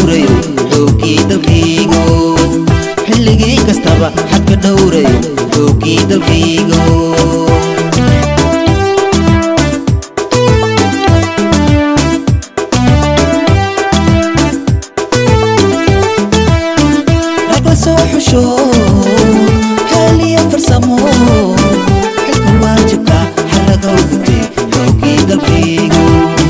dhowrayo xoogii dalkaygo xilligii kastaba xadka dhowrayo xoogii dalkaygo rag la soo xusho xeeliya farsamo xilka waajibka xaraga u gutay xoogii dalkaygo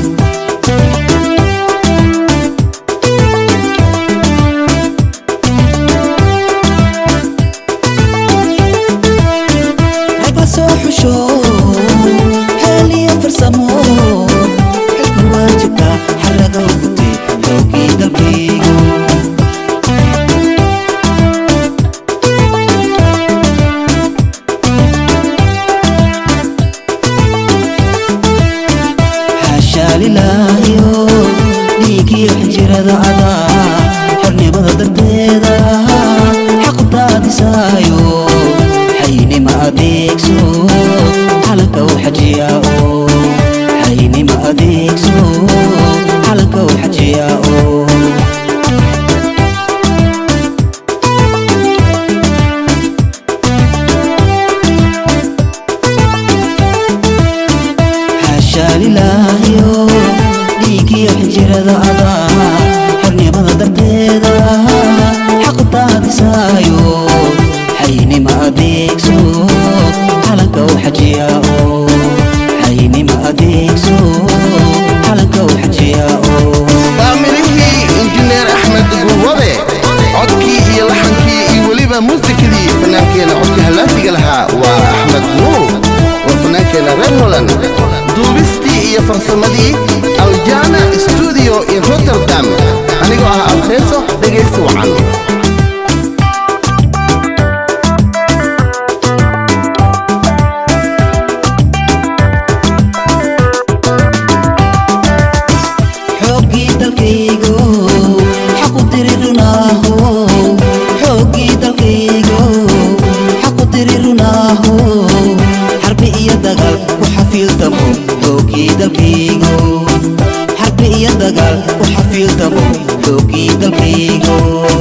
rag la soo xusho xeeliya farsamo xilka waajibka xaraga u gutay xoogii dalkaygo xaashaa lilaahiyo dhiigiyo xinjirada adaa xornimada darteeda xaqu daadisaayo xaynima adeegso calanka u xajiyaa oo xaynima adeegso calanka u xajiyaa oo xaashaa lilaahiyo dhiigiyo xinjirada adaa xornimada darteeda xaqu daadisaayo xaynima adeegso calanka u xajiyaa oo xaynima adeegso calanka u xajiyaa oo waa midhihii injineer axmed gurwabe codkii iyo laxankii iyo weliba muusikadii fannaankeena codka halaasiga lahaa waa axmed nuur waa fannaankeena reer holand duubistii iyo farsamadii aljana studio in rotterdam anigoo ah alfeeso dhegaysi wacan xooggii dalkaygo xaqu dirirunaaho xooggii dalkaygo xaqu dirirunaaho xarbi iyo dagaal ku xafiildamo xooggii dalkaygo xarbi iyo dagaal ku xafiildamo xooggii dalkaygo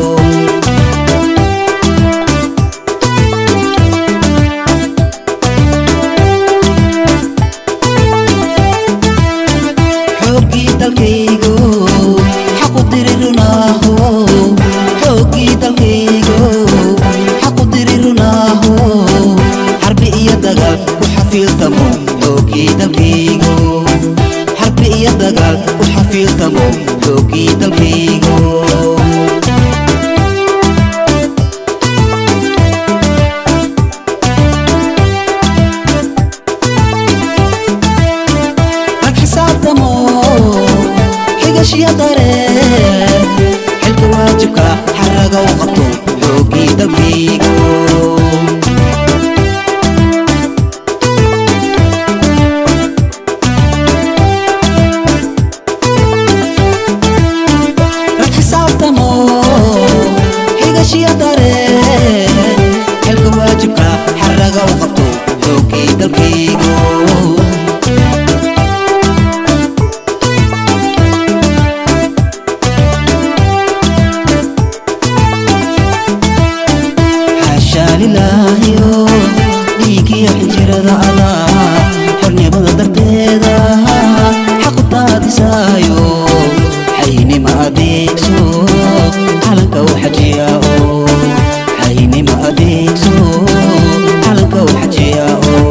xooggii dalkaygo xaqu dirirunaaho xooggii dalkaygo xaqu dirirunaaho xarbi iyo dagaal ku xafiildamo xooggii dalkaygo xarbi iyo dagaal ku xafiildamo xooggii dalkaygo rag xisaabtamo xigashiya dare xilka waajibka xaraga u qabto xooggii dalkaygo rag xisaabtamo xigashiya dare xilka waajibka xaraga u qabto xooggii dalkaygo xaashaa lilaahiyo dhiigiyo xinjirada adaa xornimada darteeda xaqu daadisaayo xaynima adeegso calanka u xajiyaa oo xaynima adeegso calanka u xajiyaa oo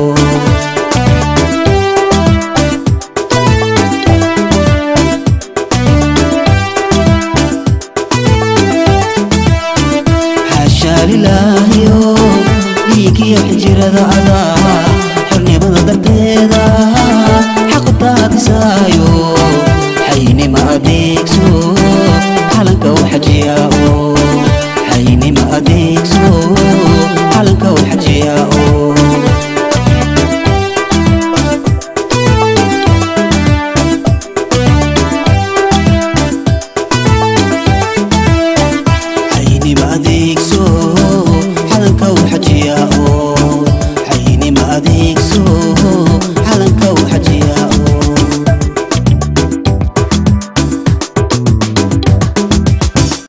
xaashaa lilaahiyo dhiigiyo xinjirada adaa xornimada darteeda xaqu daadisaayo xaynima adeegso calanka u xajiyaa oo xaynima adeegso calanka u xajiyaa oo xaynima adeegso calanka u xajiyaa oo xaynima adeegso